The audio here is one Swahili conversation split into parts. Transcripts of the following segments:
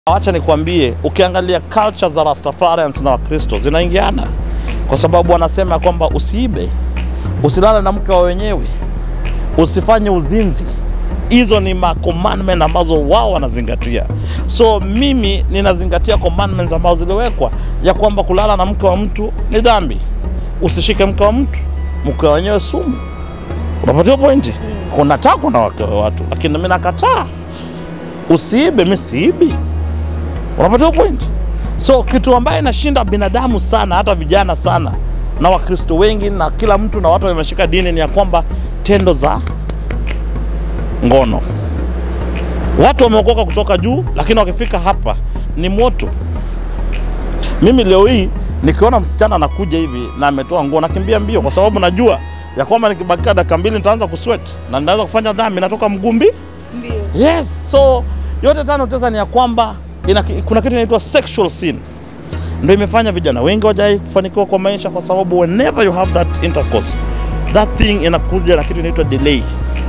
Wacha nikwambie, ukiangalia culture za Rastafarians na Wakristo zinaingiana, kwa sababu wanasema kwamba usiibe, usilale na mke wa wenyewe, usifanye uzinzi. Hizo ni ma commandment ambazo wao wanazingatia. So mimi ninazingatia commandments ambazo ziliwekwa ya kwamba kulala na mke wa mtu ni dhambi, usishike mke wa mtu, mke wa wenyewe sumu. Unapatiwa pointi? Kuna tako na wake wa watu, lakini mimi nakataa. Usiibe, mimi siibi. Unapata point? So kitu ambaye inashinda binadamu sana, hata vijana sana na Wakristo wengi na kila mtu na watu wameshika dini ni ya kwamba tendo za ngono. Watu wameokoka kutoka juu, lakini wakifika hapa ni moto. Mimi leo hii nikiona msichana anakuja hivi na ametoa nguo, nakimbia mbio, kwa sababu najua ya kwamba nikibakika dakika mbili nitaanza kusweat na nitaanza kufanya dhambi, natoka mgumbi Ndio. Yes, so yote tano tesa ni ya kwamba ina, kuna kitu inaitwa sexual sin ndio imefanya vijana wengi wajai kufanikiwa kwa maisha, kwa sababu whenever you have that intercourse that thing inakuja na kitu inaitwa delay.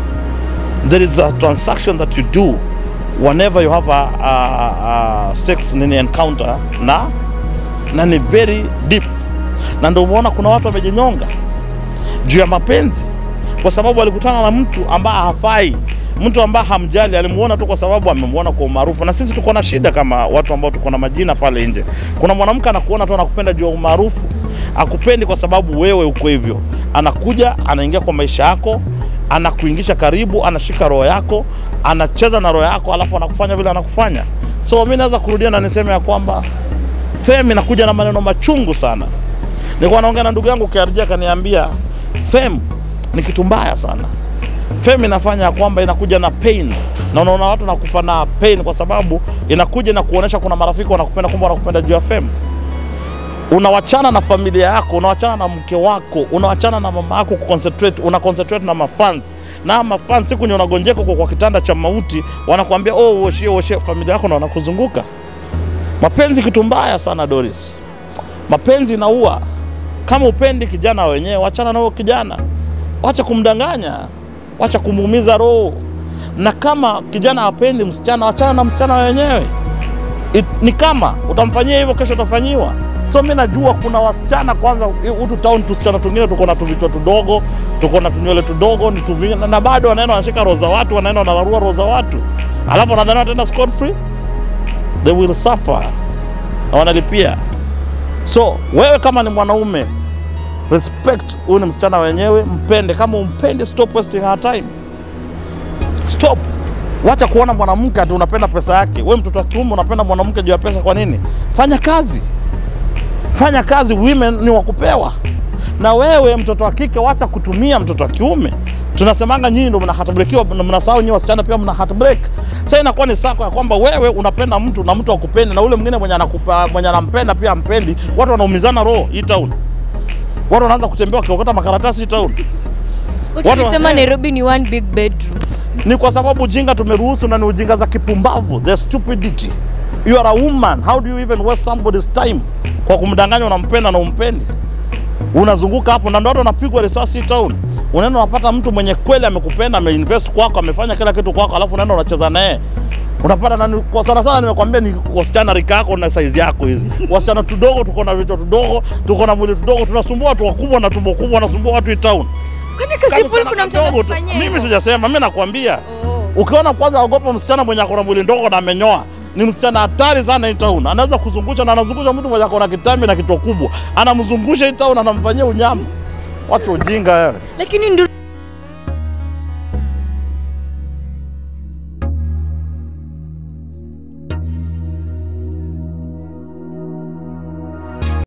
There is a transaction that you do whenever you have a, a, a sex nini encounter na na ni very deep, na ndio umeona kuna watu wamejinyonga juu ya mapenzi kwa sababu alikutana na mtu ambaye hafai, mtu ambaye hamjali, alimuona tu kwa sababu amemuona kwa umaarufu. Na sisi tuko na shida kama watu ambao tuko na majina pale nje. Kuna mwanamke anakuona tu anakupenda juu ya umaarufu, akupendi kwa sababu wewe uko hivyo. Anakuja anaingia kwa maisha yako, anakuingisha karibu, anashika roho yako, anacheza na roho yako, alafu anakufanya vile anakufanya. So mimi naweza kurudia na niseme ya kwamba fame inakuja na maneno machungu sana. Nilikuwa naongea na ndugu yangu KRG akaniambia fame ni kitu mbaya sana. Fame inafanya ya kwamba inakuja na pain, na unaona watu nakufa na pain kwa sababu inakuja na kuonesha kuna marafiki wanakupenda, kumbe wanakupenda juu ya fame. Unawachana na familia yako, unawachana na mke wako, unawachana na mama yako kuconcentrate, una concentrate na mafans na mafans, siku nye unagonjeka uko kwa kitanda cha mauti, wanakuambia oh, woshie woshie familia yako na wanakuzunguka. Mapenzi kitu mbaya sana Doris, mapenzi inaua. Kama upendi kijana wenyewe, wachana na huyo kijana, wacha kumdanganya, wacha kumuumiza roho. Na kama kijana hapendi msichana, wachana na msichana wenyewe. It, ni kama utamfanyia hivyo, kesho utafanyiwa. So mi najua kuna wasichana kwanza, hutu town tusichana tungine tuko na tuvichwa tudogo, tuko na tunywele tudogo ni tuvi, na bado wanaenda wanashika roho za watu, wanaenda wanararua roho za watu, alafu wanadhani wataenda scot free, they will suffer na wanalipia. So wewe kama ni mwanaume respect huyu ni msichana wenyewe, mpende. Kama umpendi, stop wasting her time, stop. Wacha kuona mwanamke ati unapenda pesa yake. Wewe mtoto wa kiume unapenda mwanamke juu ya pesa, kwa nini? Fanya kazi, fanya kazi. Women ni wakupewa, na wewe mtoto wa kike, wacha kutumia mtoto wa kiume. Tunasemanga nyinyi ndio mna heartbreakiwa, na mnasahau nyinyi wasichana pia mna heartbreak. Sasa inakuwa ni sako ya kwamba wewe unapenda mtu na mtu akupendi, na ule mwingine mwenye anakupa mwenye anampenda pia ampendi. Watu wanaumizana roho hii town watu wanaanza kutembea wakiokota makaratasi hii town. Watu Watu- walisema eh. Nairobi ni one big bedroom. Ni kwa sababu ujinga tumeruhusu, na ni ujinga za kipumbavu, the stupidity. You are a woman, how do you even waste somebody's time kwa kumdanganya unampenda na umpendi? Unazunguka hapo na ndio watu wanapigwa risasi hii town. Unaenda unapata mtu mwenye kweli amekupenda, ameinvest kwako, amefanya kila kitu kwako, alafu unaenda unacheza naye unapata nani, kwa sana sana nimekwambia ni wasichana rika yako na size yako hizi. Wasichana tudogo, tuko na vichwa tudogo, tuko na mwili tudogo, tunasumbua watu wakubwa na tumbo kubwa, wanasumbua watu hii town. Kwani Kama Kasipul msichana kuna mtu kadogo tu. anakufanyia Mimi hivyo? sijasema, mimi nakwambia Oh. ukiona kwanza ogopa msichana mwenye akona mwili ndogo na amenyoa ni msichana hatari sana hii town. Anaweza kuzungusha na anazungusha mtu mwenye akona kitambi na kichwa kubwa, anamzungusha hii town, anamfanyia unyama. Watu ujinga wewe. Lakini ndio